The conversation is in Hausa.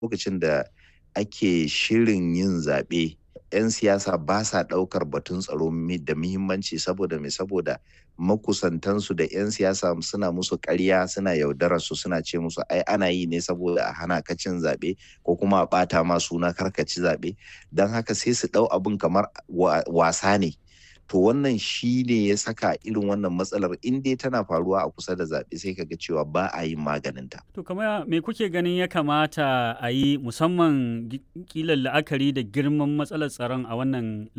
lokacin da ake shirin yin zaɓe 'yan siyasa ba sa ɗaukar batun tsaro da muhimmanci saboda me saboda makusantansu da 'yan siyasa suna musu ƙarya suna yaudarar su suna ce musu ai ana yi ne saboda a hana ka cin zaɓe ko kuma a ɓata ma suna karkaci zaɓe don haka sai su ɗau abin kamar wasa ne to wannan shi ne ya saka irin wannan matsalar in dai tana faruwa a kusa da zaɓe sai kaga cewa ba a yin maganinta. To kamar me kuke ganin ya kamata a yi musamman kilan la'akari da girman matsalar tsaron a wannan